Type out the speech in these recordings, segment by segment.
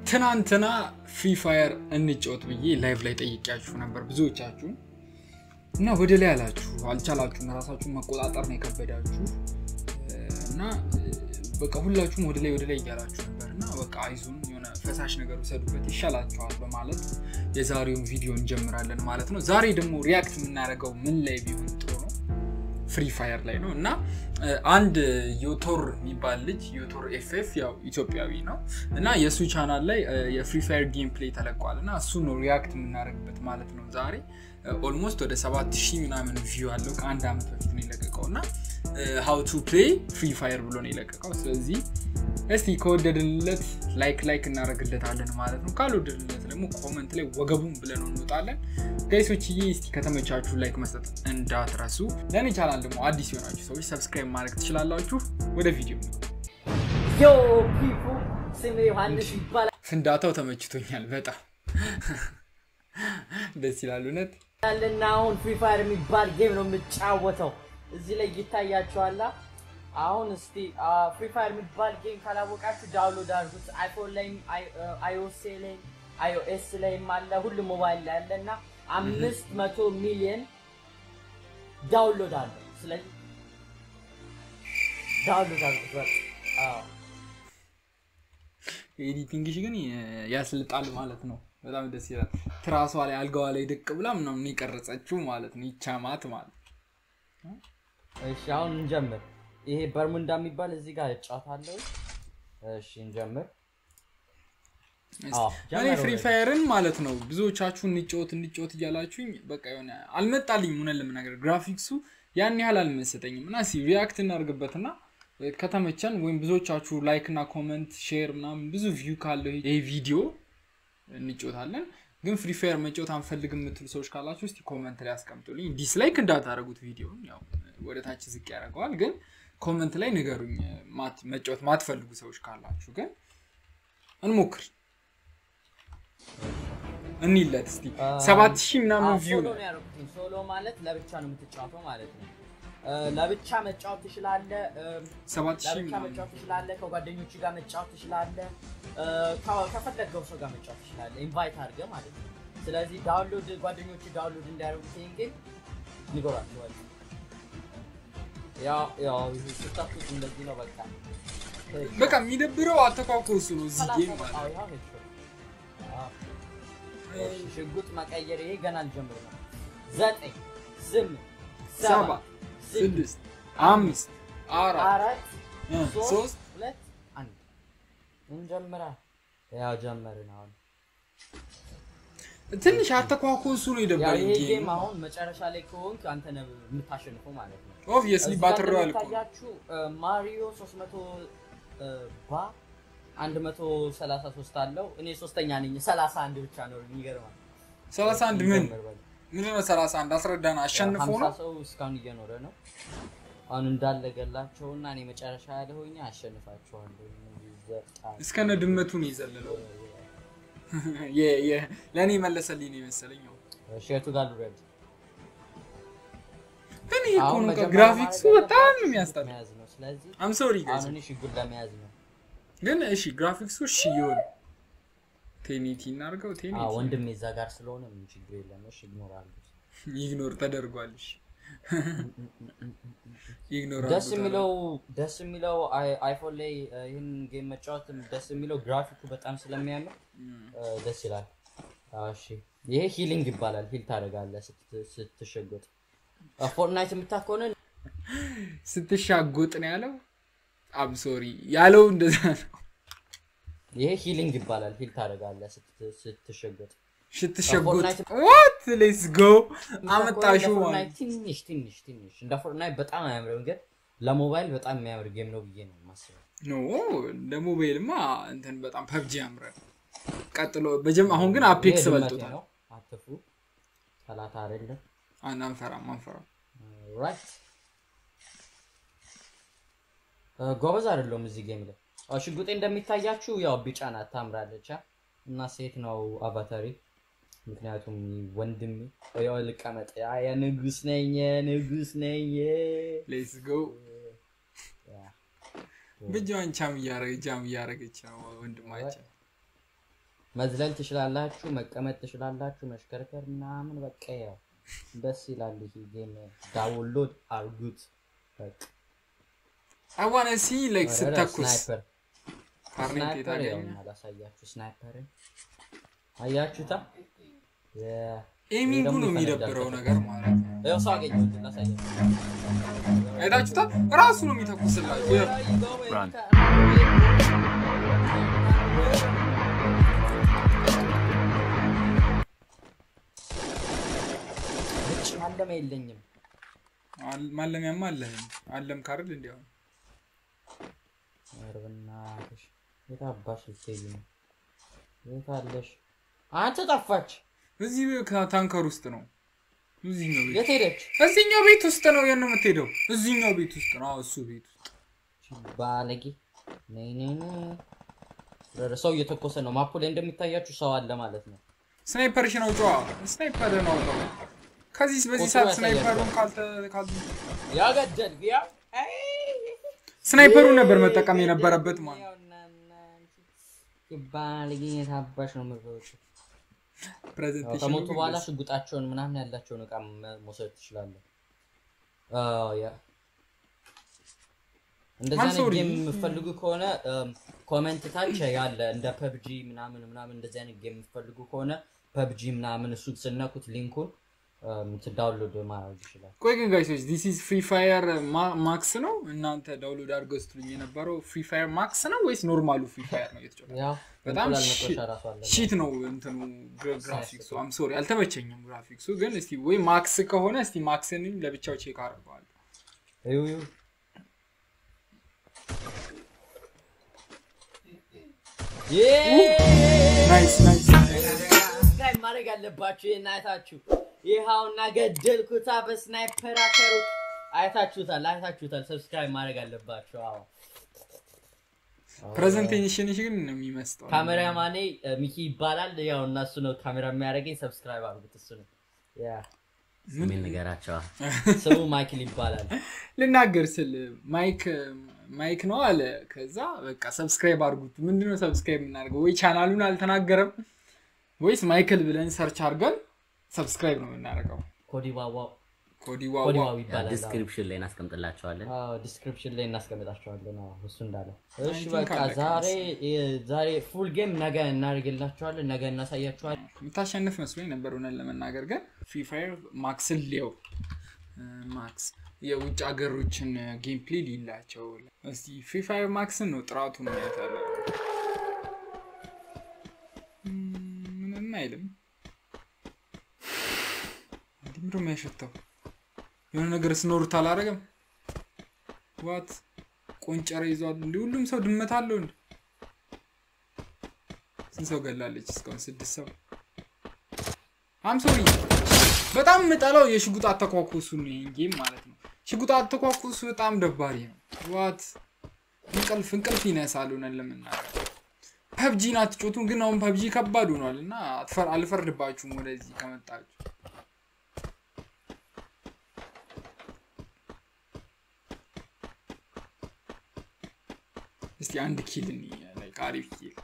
ትናንትና ፍሪ ፋየር እንጫወት ብዬ ላይቭ ላይ ጠይቂያችሁ ነበር ብዙዎቻችሁ እና ወደ ላይ አላችሁ አልቻላችሁም። ራሳችሁን መቆጣጠር ነው የከበዳችሁ እና በቃ ሁላችሁም ወደ ላይ ወደ ላይ እያላችሁ ነበር እና በቃ አይዞን የሆነ ፈሳሽ ነገር ውሰዱበት ይሻላችኋል በማለት የዛሬውን ቪዲዮ እንጀምራለን ማለት ነው። ዛሬ ደግሞ ሪያክት የምናደርገው ምን ላይ ቢሆን ጥሩ ነው? ፍሪ ፋየር ላይ ነው እና አንድ ዮቶር የሚባል ልጅ ዮቶር ኤፍኤፍ ያው ኢትዮጵያዊ ነው እና የእሱ ቻናል ላይ የፍሪ ፋየር ጌም ፕሌይ ተለቋል እና እሱ ነው ሪያክት የምናደርግበት ማለት ነው። ዛሬ ኦልሞስት ወደ 7000 ምናምን ቪው አለው ከአንድ ዓመት በፊት ነው የለቀቀው እና ሀው ቱ ፕሌይ ፍሪ ፋየር ብሎ ነው የለቀቀው። ስለዚህ እስቲ ከወደድንለት ላይክ ላይክ እናደርግለታለን ማለት ነው። ካልወደድንለት ደግሞ ኮመንት ላይ ወገቡን ብለን እንወጣለን። ጋይሶችዬ እስቲ ከተመቻችሁ ላይክ መስጠት እንዳትረሱ። ለእኔ ቻናል ደግሞ አዲስ የሆናችሁ ሰዎች ሰብስክራይብ ማድረግ ትችላላችሁ። ወደ ቪዲዮ ዮ ፒፑ ስሜ ዮሐንስ ይባላል ፍንዳታው ተመችቶኛል በጣም ደስ ይላል እውነት። እና አሁን ፍሪ ፋየር የሚባል ጌም ነው የምጫወተው። እዚህ ላይ ይታያችኋላ። አሁን እስቲ ፍሪ ፋየር የሚባል ጌም ካላወቃችሁ ዳውንሎድ አድርጉት። አይፎን ላይም አይኦኤስ ላይም አይኦኤስ ላይም አለ፣ ሁሉም ሞባይል ላይ አለ እና አምስት መቶ ሚሊዮን ዳውንሎድ አለ። ስለዚህ ዳውንሎድ አድርጉት በቃ። አዎ ኤዲቲንግሽ ግን ያስልጣል ማለት ነው። በጣም ደስ ይላል። ትራሷ ላይ አልጋዋ ላይ ድቅ ብላ ምናምን የቀረጸችው ማለት ነው። ይቻማት ማለት እሺ አሁን እንጀምር። ይሄ በርሙንዳ የሚባል እዚህ ጋር እጫወታለሁ። እሺ እንጀምር። አዎ እኔ ፍሪ ፋየርን ማለት ነው ብዙዎቻችሁ እንጫወት እንጫወት እያላችሁኝ በቃ የሆነ አልመጣልኝም። ሆነ ለምናገር ግራፊክሱ ያን ያህል አልመሰጠኝም እና ሲ ሪያክት እናድርግበትና ከተመቸን ወይም ብዙዎቻችሁ ላይክ እና ኮመንት ሼር ምናምን ብዙ ቪው ካለው ይህ ቪዲዮ እንጫወታለን። ግን ፍሪ ፋየር መጫወት አንፈልግም የምትሉ ሰዎች ካላችሁ እስቲ ኮመንት ላይ አስቀምጡልኝ። ዲስላይክ እንዳታደረጉት ቪዲዮን ያው ወደ ታች ዝቅ ያደርገዋል። ግን ኮመንት ላይ ንገሩኝ መጫወት ማትፈልጉ ሰዎች ካላችሁ። ግን እንሞክር እኒለት እስቲ ሰባት ሺህ ምናምን ቪው ሶሎ ነው። ነው ያደረኩት። ሶሎ ማለት ለብቻ ነው የምትጫወተው ማለት ነው። ለብቻ መጫወት ትችላለህ። ሰባት ሺህ ለብቻ ምናምን መጫወት ትችላለህ። ከጓደኞች ጋር መጫወት ትችላለህ። ከ- ከፈለገው ሰው ጋር መጫወት ትችላለህ። ኢንቫይት አድርገህ ማለት ነው። ስለዚህ ዳውንሎድ ጓደኞች ዳውንሎድ እንዲያደርጉት ይሄን ጌም ንገሯቸዋል። ያው ያው ስታቱት እንደዚህ ነው በቃ በቃ የሚደብረው አተኳኮሱ ነው እዚህ ጌም ማለት ነው። አዎ፣ ያው ሄድሾት። አዎ። እሺ፣ ሽጉጥ መቀየር ይሄ ገና አልጀምር ነው። ዘጠኝ ስምንት ሰባት ሰባት ስድስት አምስት አራት አራት እ ሶስት ሶስት ሁለት አንድ እንጀምራ። ያው ጀመርን። አሁን ትንሽ አተኳኮሱ ነው ያው የደበረኝ ይሄ ጌም ጌም አሁን መጨረሻ ላይ ከሆንክ አንተ ነህ የምታሸንፈው ማለት ነው። ኦብቪየስሊ እዚህ ባትል ጋር ሮያል እኮ ነው። እንደሚታያችሁ ማሪዮ 300 ባ 133 አለው። እኔ ሶስተኛ ነኝ። 31 ብቻ ነው። የሚገርማል። 31 ምን እንጀምር በል። ምንድን ነው 31 አስረዳን። አሸንፎ ሀምሳ ነው ሰው እስካሁን እየኖረ ነው። አሁን እንዳለ ገላቸውና እኔ መጨረሻ ያለ ሆኜ አሸንፋቸዋለሁ። ይዘጣል። እስከነ ድመቱ ነው የዘለለው። የ- የ- ለእኔ መለሰልኝ ነው የመሰለኝ። ያው ሼቱ ጋር ልውረድ። ግን ይሄ እኮ አሁን ነው በቃ መጀመሪያ ግራፊክሱ ማድረግ በጣም ያለባችሁ ነው የሚያስጠላ። መያዝ ነው። ስለዚህ አም ሶሪ ጋይስ አሁን እኔ ሽጉጥ ለመያዝ ነው። ግን እሺ ግራፊክሱ እሺ ይሁን። ቴኒቲ እናድርገው። አዎ ቴኒቲ ወንድሜ እዛ ጋር ስለሆነ ምን ችግር የለም። እሺ ይኖራሉ። ኢግኖር ተደርጓል። እሺ ኢግኖር ደስ የሚለው ደስ የሚለው አይ- አይፎን ላይ እ፣ ይህን ጌም መጫወት ደስ የሚለው ግራፊኩ በጣም ስለሚያምር እ፣ ደስ ይላል። አዎ፣ እሺ ይሄ ሂሊንግ ይባላል። ሂል ታደርጋለህ ስት- ስትሸጎጥ። እ፣ ፎርትናይት የምታውቅ ከሆነ ስትሻጎጥ ነው ያለው። አም ሶሪ ያለው እንደዛ ነው። ይሄ ሂሊንግ ይባላል። ሂል ታደርጋለህ ስት- ስትሸጎጥ። ስትሸጎጥ ፎርትናይት- ዋት ሌትስ ጎ እንደ አመጣሽው ፎርትናይት ማለት ትንሽ ትንሽ ትንሽ እንደ ፎርትናይት በጣም አያምርም፣ ግን ለሞባይል በጣም የሚያምር ጌም ነው ብዬ ነው የማስበው። ኖ እንደ ሞባይልማ እንትን በጣም ፐብጂ ያምራል። ቀጥሎ በጀም አሁን ግን አፔክስ ይሄ ድመቴ በልጦታል። ነው። አትፍሩ፣ ጠላት አይደለም። አን አንፈራም አንፈራም። ራይት ጎበዝ አይደለሁም እዚህ ጌም ላይ። አዎ፣ ሽጉጤ እንደሚታያችሁ ያው ቢጫ ናት ታምራለች አ? እና ሴት ነው አቫታሪ። ምክንያቱም ወንድሜ ያው ልቀመጥ ያ የንጉስ ነኝ የንጉስ ነኝ ሌትስ ጎ ብቻዋን ቻም እያረገች ጃም እያረገች ነው ወንድማችን። መዝለል ትችላላችሁ፣ መቀመጥ ትችላላችሁ፣ መሽከርከር ምናምን በቃ ያው ደስ ይላል። ይሄ ጌም ዳውንሎድ አርጉት። በቃ አዋነ ሲ ላይክ ኧረ ስተኩስ ስናይፐር ካርኔት ስናይፐር ያው የታገኘ አላሳያችሁ። ስናይፐርን አያችሁታ? የ- ኤሚንጉ ደግሞ ነው ይፈነዳል የሚደብረው ከፈለግ። ነገር ማለት ነው። ያው ሰው አገኘሁት ላሳያችሁ። አይታችሁታል? ራሱ ነው የሚተኩስላችሁ። ያው Run. ውጭ ማለመ የለኝም። አል- ማለሚያማ አለህ አለም ካርል እንዲያው ኧረ በእናትሽ የት አባሽ ልትሄጂ ነው? የት አለሽ? አንተ ጠፋች። እዚህ ታንከር ውስጥ ነው። እዚህኛው ቤት የት ሄደች? እዚህኛው ቤት ውስጥ ነው የት ነው የምትሄደው? እዚህኛው ቤት ውስጥ ነው። አዎ እሱ ቤት ውስጥ ባለጌ ነይ ነይ ነይ። ኧረ ሰው እየተኮሰ ነው። ማፑ ላይ እንደሚታያችሁ ሰው አለ ማለት ነው። ስናይፐርሽ ነው ጨዋ ስናይፐር ነው አውጣው። ከዚህ በዚህ ቁጥሩ ሰዓት ያሳያል። ስናይፐሩን ካልተ ካል ያገደል ያ ስናይፐሩን ነበር መጠቀም የነበረበት ማለት ነው። ባለጌ የት አባሽ ነው የምትሮጪው? ያው ፕሬዘንቴሽን ከሞቱ በኋላ ሽጉጣቸውን ምናምን ያላቸውን እቃ መ- መውሰድ ትችላለህ። አዎ፣ ያ እንደዛ ማን አይነት ሶሪ? ጌም የምትፈልጉ ከሆነ ኮሜንት ታች ያለ እንደ ፐብጂ ምናምን ምናምን እንደዚህ አይነት ጌም የምትፈልጉ ከሆነ ፐብጂ ምናምን እሱ ስነኩት ሊንኩን ዳውንሎድ ማድረግ ይችላል። ቆይ ግን ጋይሶች ዲስ ኢዝ ፍሪ ፋየር ማክስ ነው። እናንተ ዳውንሎድ አድርገው ስትሉኝ የነበረው ፍሪ ፋየር ማክስ ነው ወይስ ኖርማሉ ፍሪ ፋየር ነው እየተጫወተ ያው በጣም እንቁላል ሺ- መጥበሻ ራሱ አለ። ሺት ነው እንትኑ ግራ- ግራፊክሱ አም ሶሪ አልተመቸኝም ግራፊክሱ ግን እስቲ ወይ ማክስ ከሆነ እስቲ ማክስን ለብቻው ቼክ አደርገዋለሁ እዩ እዩ ናይስ ናይስ ሰብስክራይብ ማድረግ አለባችሁ። ይህን አይታችሁ ይኸውና ገደልኩታ በስናይፐር አከሩ አይታችሁታል፣ አይታችሁታል። ሰብስክራይብ ማድረግ አለባችሁ። አዎ ፕሬዘንቴሽንሽ ግን ነው የሚመስጠው ካሜራማኔ እ፣ ሚኪ ይባላል። ያው እና እሱ ነው ካሜራ የሚያደርገኝ። ሰብስክራይብ አድርጉት። እሱ ነው ያ ስሜን ንገራቸዋ። ስሙ ማይክል ይባላል። ልናገር ስል ማይክ ማይክ ነው አለ ከዛ በቃ ሰብስክራይብ አድርጉት ምንድነው ሰብስክራይብ የምናደርገው ወይ ቻናሉን አልተናገረም ወይስ ማይክል ብለን ሰርች አድርገን ሰብስክራይብ ነው የምናደርገው ኮዲዋዋ ኮዲዋዋ ኮዲዋው ይባላል። ዲስክሪፕሽን ላይ እናስቀምጥላቸዋለን። አዎ ዲስክሪፕሽን ላይ እናስቀምጣቸዋለን። አዎ እሱ እንዳለ። እሺ think በቃ አለቀ ዛሬ ዛሬ ፉል ጌም ነገ እናደርግላቸዋለን። ነገ እናሳያቸዋለን። የምታሸንፍ መስሎኝ ነበር እውነት ለመናገር ግን ፍሪ ፋየር ማክስን ሊየው ማክስ የውጭ ሀገሮችን ጌም ፕሌይ ሊላቸው እስቲ ፍሪ ፋየር ማክስን ነው ጥራቱን ማየት አለ ምንም አይልም እንዲህ ምንድን ነው የሚያሸተው የሆነ ነገር ስኖሩት አላረገም ዋት ቆንጨረ ይዟል እንዲ ሁሉም ሰው ድመት አለው እንዲ ስንት ሰው ገላለች እስካሁን ስድስት ሰው አምሶሪ በጣም የምጠላው የሽጉጥ አተኳኩሱ ነው ይሄን ጌም ማለት ነው ሽጉጥ አተኳኩሱ በጣም ደባሪ ነው ዋት እንቅልፍ እንቅልፍ ይነሳል ሆነን ለምናገር ፐብጂን አትጮቱም ግን አሁን ፐብጂ ከባድ ሆኗል እና አትፈር- አልፈርድባችሁም ወደዚህ ከመጣችሁ እስቲ አንድ ኪል እንይ፣ like አሪፍ ኪል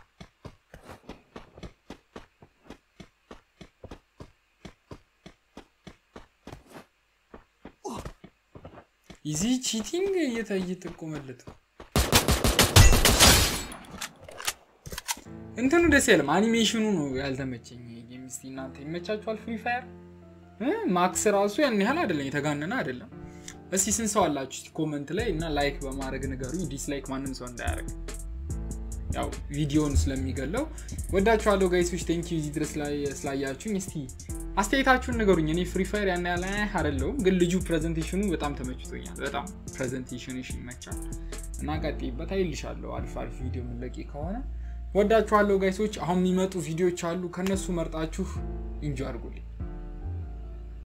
ኢዚ ቺቲንግ እየተ እየጠቆመለት ነው። እንትኑ ደስ ያለም አኒሜሽኑ ነው ያልተመቸኝ። ጌም እስቲ እናንተ ይመቻችኋል? ፍሪ ፋየር ማክስ ራሱ ያን ያህል አይደለም፣ የተጋነነ አይደለም። እስቲ ስንት ሰው አላችሁ? እስቲ ኮመንት ላይ እና ላይክ በማድረግ ንገሩኝ። ዲስላይክ ማንም ሰው እንዳያደርግ ያው ቪዲዮውን ስለሚገለው ወዳችኋለሁ ጋይሶች። ቴንኪ እዚህ ድረስ ላይ ስላያችሁኝ። እስቲ አስተያየታችሁን ንገሩኝ። እኔ ፍሪ ፋየር ያን ያህል አህ አይደለሁም፣ ግን ልጁ ፕሬዘንቴሽኑ በጣም ተመችቶኛል። በጣም ፕሬዘንቴሽንሽ ይመቻል እና ቀጥይበት። አይልሻለሁ አሪፍ አሪፍ ቪዲዮ የምንለቂ ከሆነ ወዳችኋለሁ ጋይሶች። አሁን የሚመጡ ቪዲዮዎች አሉ፣ ከነሱ መርጣችሁ ኢንጆ አድርጉልኝ።